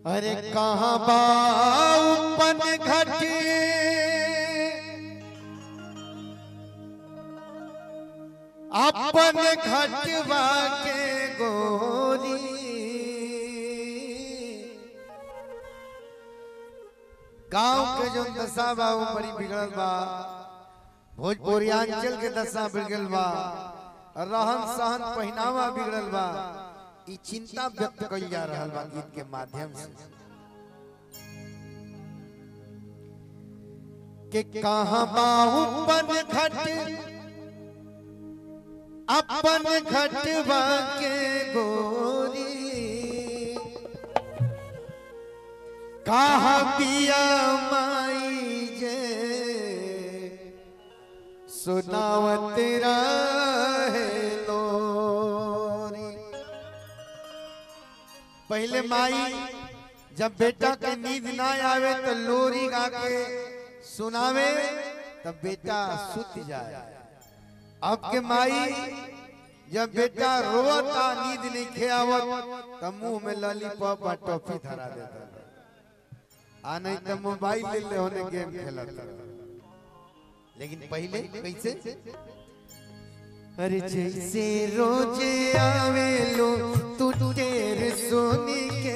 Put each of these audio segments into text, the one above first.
अरे कहाँ बापन घट अपन घटवा के गोरी गांव के जो दशा बा वो बड़ी बिगड़ल बा भोजपुरियांचल के दशा बिगड़ल बा रहन सहन पहनावा बिगड़ल बा ई चिंता व्यक्त कइल जा रहल बा गीत के माध्यम से के कहाँ बाहुपन घट अपन घटवा के गोरी कहा पिया माई जे सुनावत रहे लोरी पहले माई जब बेटा के नींद ना आवे तो लोरी गा के सुनावे तब बेटा सुत जाए अब के माई जब बेटा रोता नींद नहीं खेवत तब मुंह में लॉलीपॉप और टॉफी धरा देता आ नहीं तो मोबाइल ले ले होने गेम खेलत लेकिन पहले कैसे अरे जैसे रोज आवे लो तू तेरे सोनी के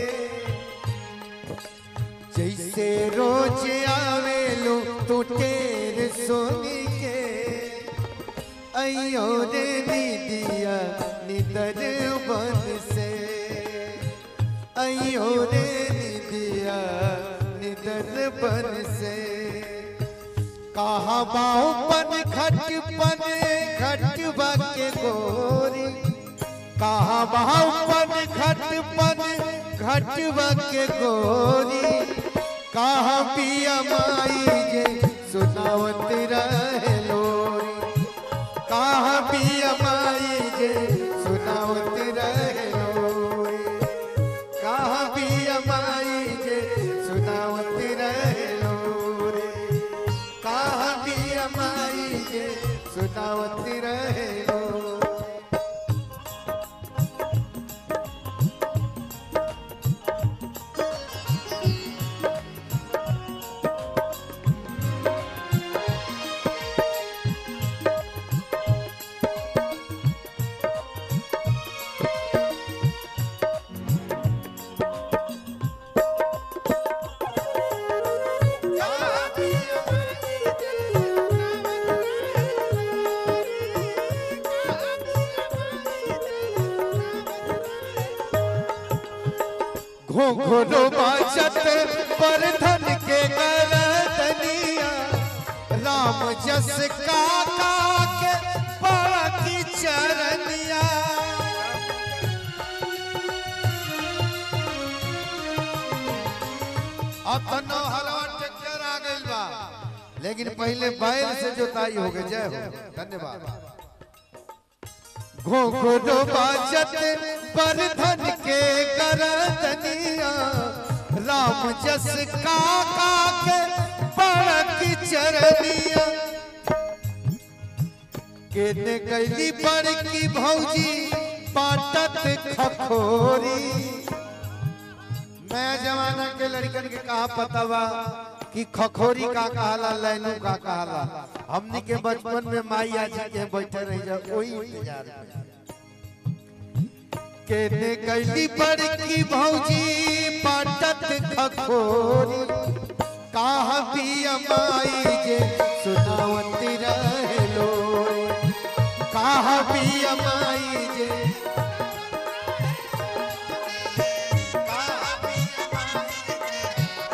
जैसे रोज आवे लो तू तेरे सोनी के अयो रे दीदिया निदर बन से अयो रे दीदिया निदर बन से कहा बाहुपन खटपन खटबा के गोरी कहा बाहुपन खटपन खटबा के गोरी कहा पिया माई जे सुनावत रहे लोरी कहा पिया माई जे सुनावत रहे लोरी कहा पिया माई जे सुनावत रहे लोरी कहा पिया माई जे सुनावत रहे लोरी घोघरो बाजत पर धन के गरदनिया राम जस काका के बड़ा की चरनिया अब तो नौ हलवा ट्रैक्टर आ गइल बा लेकिन पहले बैल से जोताई हो गई जय हो धन्यवाद घोघरो बाजत पर धन के गरदनिया राम जस काका के बड़क चरनिया केने कैली बड़की भौजी पाटत खखोरी नया जमाना के लड़कन के कहा पता बा कि खखोरी का कहला लैनू का कहला हमनी के बचपन में माई जी के बैठे रही जब कोई इंतजार में केने कैली बड़की भौजी पाटत खखोरी कहा पिया माई जे सुनावत रहे लोरी कहा पिया माई जे कहा पिया माई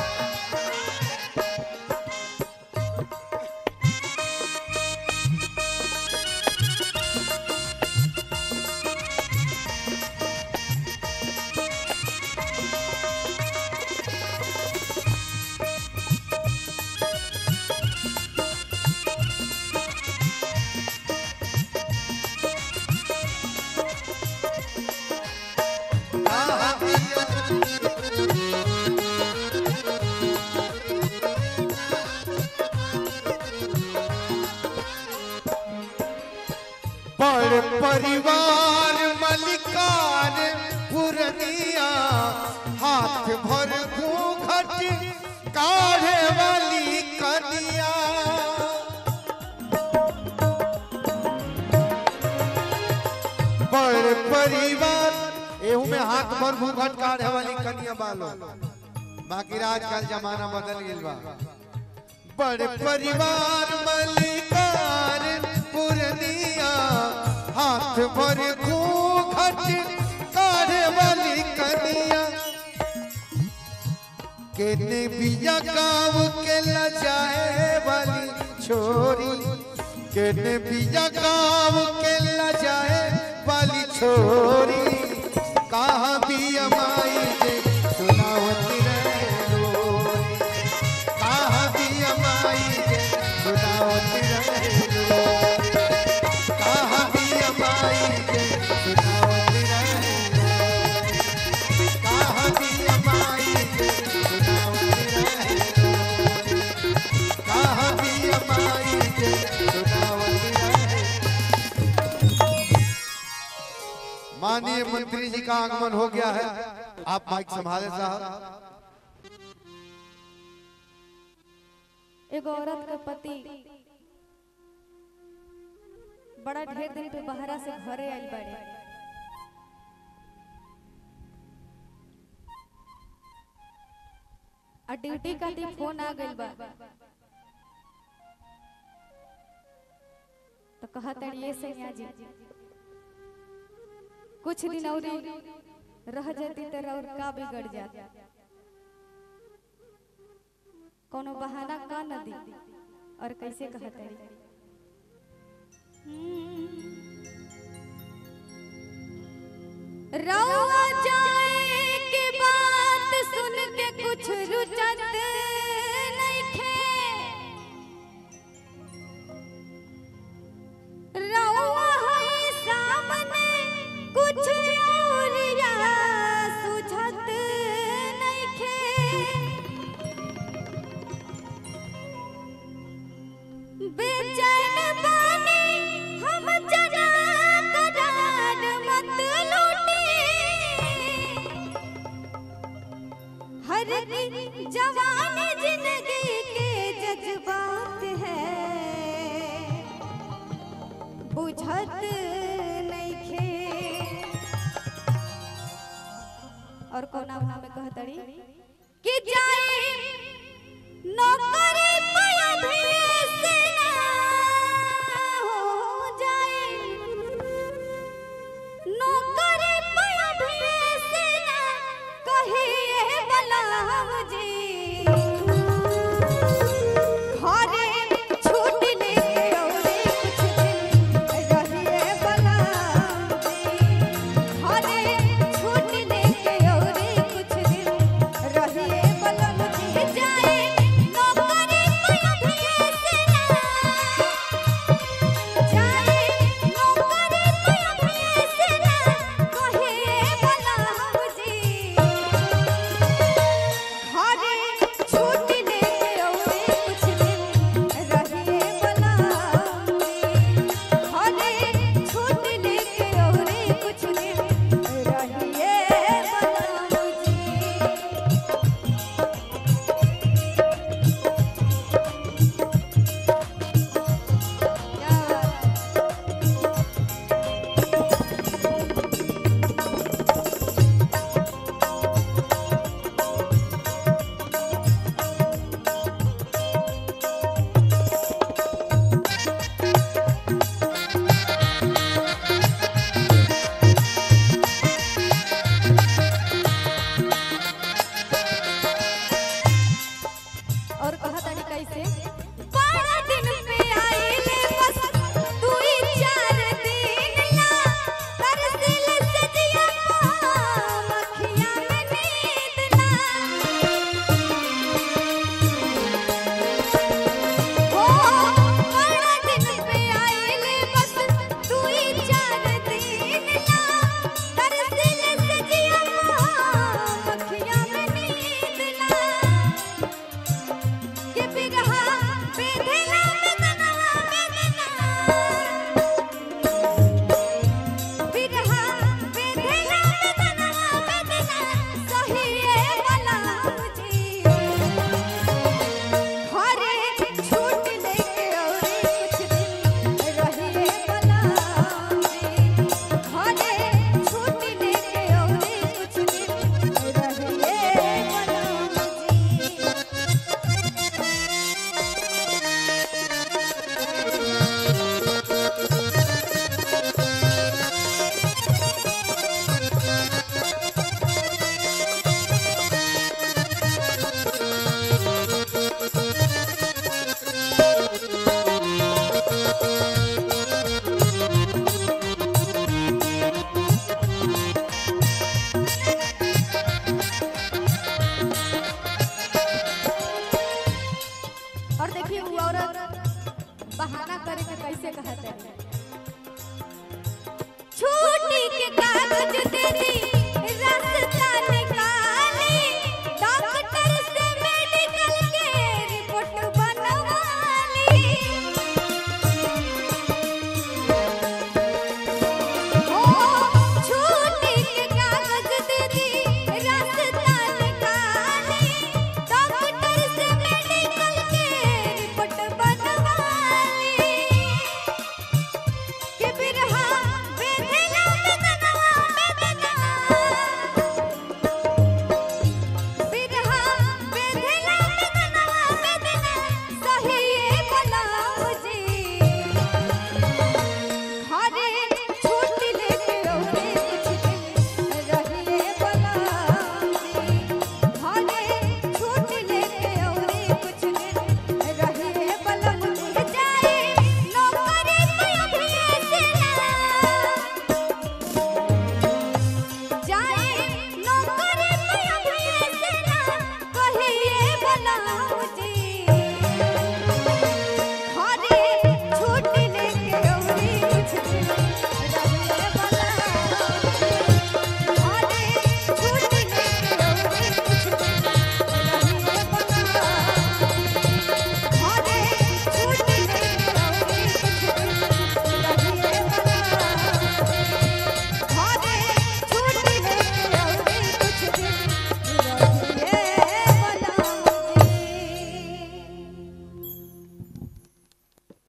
भर घूंघट काढ़े वाली कनिया बड़ परिवार एहू में हाथ भर घूंघट काढ़े वाली कनिया बालो बाकी आजकल जमाना बदल गइल बा बड़ परिवार मलिकार पुरनिया हाथ भर घूंघट काढ़े वाली कनिया केने बिया गाँव के लजाए वाली छोरी केने बिया गाँव के लजाए वाली छोरी कहाँ भी अमाई जे सुनावती रहे लोरी कहाँ भी अमाई जे सुनावती रहे लोरी कहाँ भी अमाई जे सुनावती रहे लोरी कहाँ भी अमाई जे सुनावती रहे लोरी कहाँ भी अमाई जे सुनावती रहे माननीय मंत्री जी का आगमन हो गया है आप माइक संभाले साहब एगो औरत का पति बड़ा ढेर दिन पे बहरा से घरे आइल बाड़े आ ड्यूटी का दिन फोन आ गइल बा तो कहत ये सैया जी कुछ दिन और रह जाती तो और का बिगड़ जाता कोनो बहाना का न दी और कैसे कहते रउआ जाए के बात सुन के कुछ रुचत नइखे रउआ है सामने कुछ और या सुझत नइखे बेचैन बानी हम जना करार मत लूटी हर की जवान जिंदगी के जज्बात है बुझत नइखे और कोना भाव में कहतड़ी